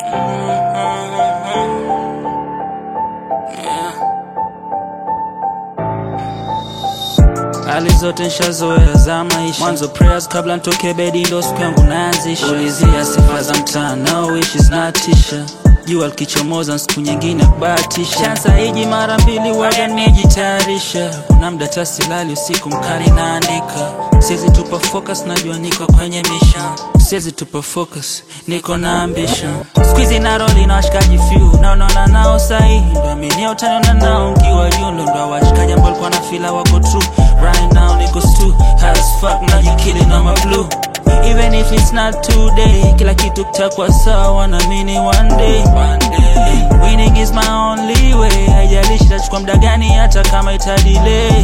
hali zote nshazoea za maisha mwanzo prayers kabla ntoke bedi ndo siku yangu naanzisha ulizia sifa za mtaa no wishes natisha jua likichomoza siku nyingine kubahatisha chansa hiji mara mbili waga nijitayarisha kuna mda tasilali usiku mkali naandika siwezi tupa focus najua niko kwenye mission siwezi tupa focus niko na ambition squeezy na roli na washikaji few naonana nao sahihi ndo aminia utaniona nao nkiwa juu ndo ndo washikaji ambao walikuwa na fila wako true right now niko stu as fuck najikili na mablu Even if it's not today Kila kitu kitakuwa sawa na mini one day Winning is my only way Haijalishi itachukua muda gani hata kama itadelay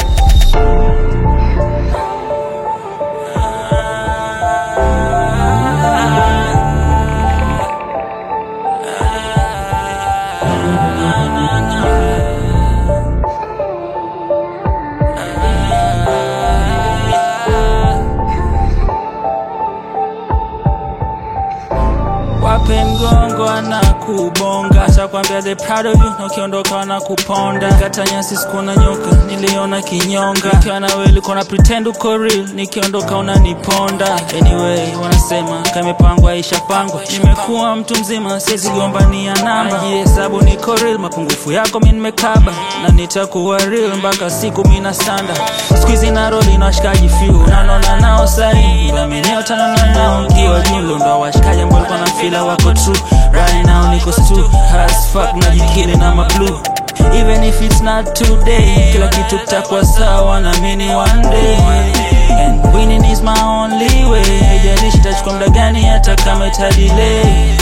wape mgongo ana kubonga atakwambia they proud of you na ukiondoka wana kuponda kata nyasi sikuona nyoka niliona kinyonga nikiwa na wewe ulikuwa na pretend uko real nikiondoka unaniponda anyway wanasema kamepangwa ishapangwa nimekuwa mtu mzima siwezi gombania namba najihesabu niko real mapungufu yako mi nimekaba na nitakuwa real mpaka siku mina sanda skuizi na roli na washikaji few nanona nao sahi aminia utanona nao nkiwa julu ndo washikaji ambao walikuwa na fila wako true right now niko stu as fuck najikili na mablu even if it's not today kila kitu kitakuwa sawa na mini one day and winning is my only way haijalishi itachukua muda gani hata kama itadelay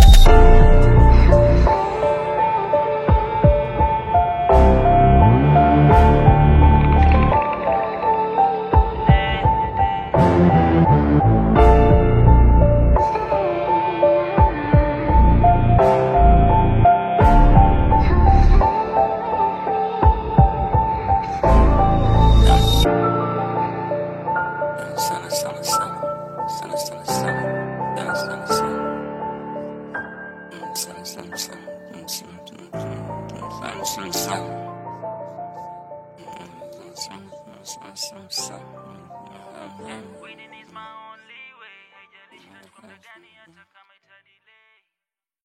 Sana, sana, sana. Sana, sana, sana. Sana, sana, sana. Mm, sana, sana, sana. Mm, sana, sana, sana. Mm, sana, sana, sana. Mm, sana, sana, sana, sana, sana. Mm, mm, mm. Winning is my only way. Haijalishi itachukua muda gani hata kama